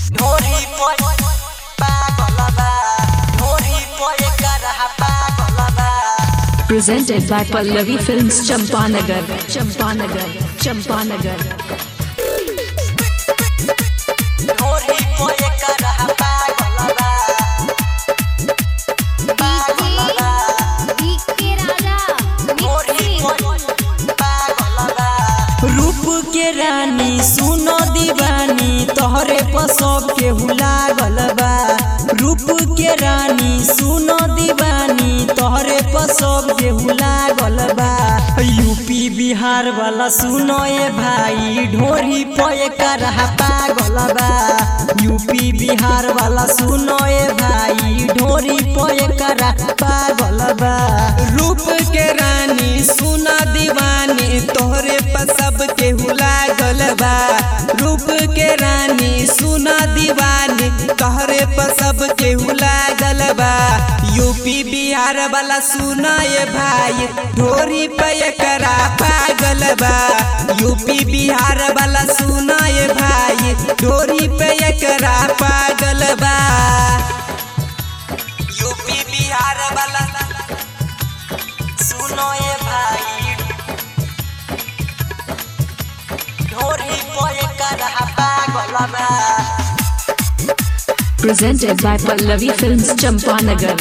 ढोरी पर पागलबा ढोरी पर करहा पागलबा Presented by Pallavi Films Champanagar, Champanagar, Champanagar. ढोरी पर करहा पागलबा पागलबा डीके राजा ढोरी मिक्सिंग पर पागलबा रूप के रानी सुनो दीवानी तोहरे पसब के लागल बा रूप के रानी सुनो दीवानी तोहरे पसब के लागल बा यूपी बिहार वाला सुनो ए भाई ढोरी पे करहा पागल बा यूपी बिहार वाला सुनो ए भाई ढोरी पे करा पागल बा रूप के रानी सुना दीवानी तोहरे पर सब केहू लागल बा रूप के रानी सुना दीवानी तोहरे पर सब केहू लागल बा यूपी बिहार वाला सुना ये भाई ढोरी पे करा पागल बा यूपी बिहार वाला सुना ये भाई ढोरी पे करा पागल बा यूपी बिहार वाला सुनो ये भाई ढोरी पर करहा पागलबा Presented by Pallavi Films Champanagar.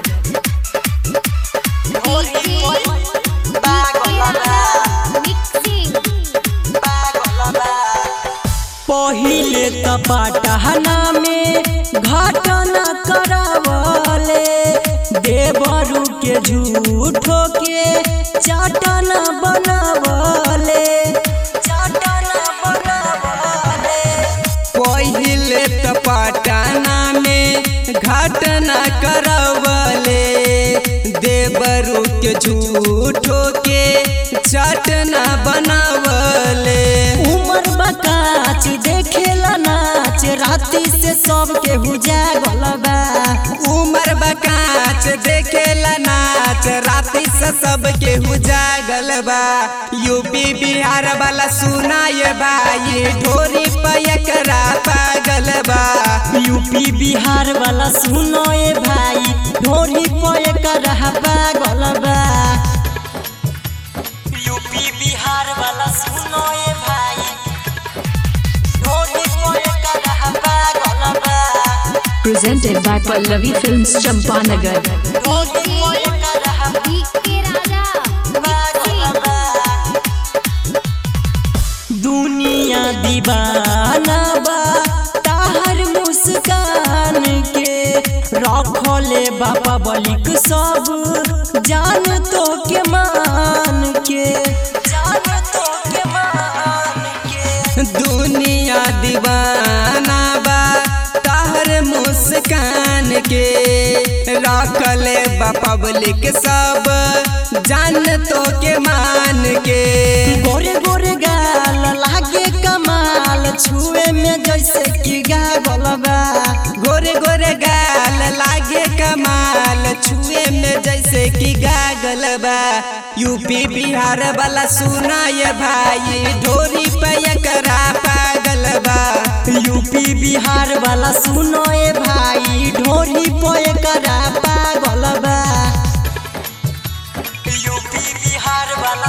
ढोरी पर पागलबा मिक्सिंग पागलबा पहिले त पटहना में घटना करावले देवरू के झूठो के चाटन बनावले चाटन बनावले पहिले त पटना में घटना करवले देवरू के झूठो के चटना बनावले उमर बकाच देखेला नाच राती से सब के जागल बा उमर बकाच देखेला नाच राती से सब के जागल बा यूपी बिहार वाला सुनाए भाई ढोरी पयकरा पागल बा यूपी बिहार वाला सुनो ए भाई ढोरी पयकरा पागल बा यूपी बिहार वाला सुनो ये भाई ढोरी पर करहा पागलबा Presented by Pallavi Films Champanagar. ढोरी पर करहा डीके राजा मिक्सिंग पागलबा दुनिया दीवाना बा ताहर मुस्कान के रखले बाबा बलिक सब जान तो के मान के जान तो के मान के दुनिया दीवाना बा ताहर मुस्कान के रखले बा पब्लिक सब जान तो के मान के गोरे गोरे गाल लागे कमाल छुए में जैसे कि गागल बा गोरे गोरे गाल लागे कमाल छुए में जैसे कि गागल बा यूपी बिहार वाला सुना ये भाई ढोरी पे करा पागल बा यूपी बिहार वाला सुनो ए भाई ढोरी पे करा पागल बा यूपी बिहार वाला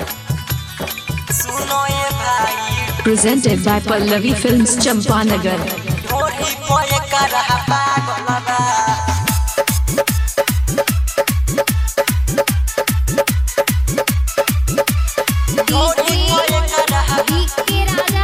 सुनो ये भाई Presented by Pallavi Films Champanagar. ढोरी पर करहा पागलबा ढोरी पर करहा डीके राजा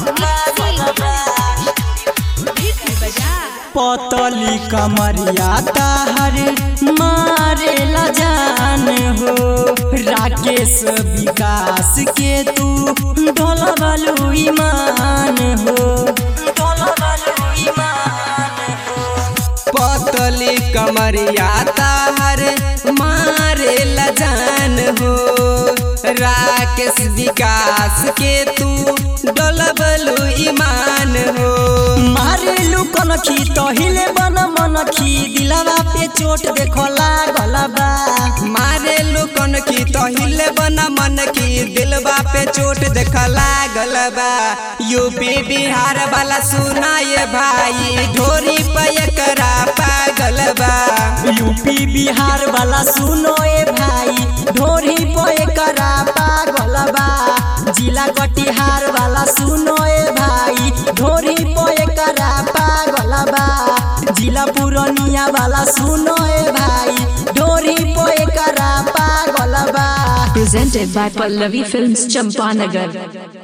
मिक्सिंग पतली कमरिया ताहर मारे ला जान हो राकेश विकास के तू ढोलबलू ईमान हो ढोलबलू ईमान हो पतली कमरिया ताहर मारे ला जान हो राकेश विकास के तू डोलबलू ईमान हो मारेलू कनखी तहिले बन मनखी दिलवा पे चोट देखो लागल बा मारे लोकन की तहिले बना मन की दिलबा पे चोट देख लागल बा यूपी बिहार वाला सुनाए भाई ढोरी पे एकरा पागल बा यूपी बिहार वाला सुनो ए भाई ढोरी पे करा पागल बा जिला कटिहार वाला सुनो ए भाई ढोरी पे करा पागल बा जिला पुरनिया वाला सुनो ए भाई ढोरी पे करा पागल बा Presented by Pallavi Films Champanagar.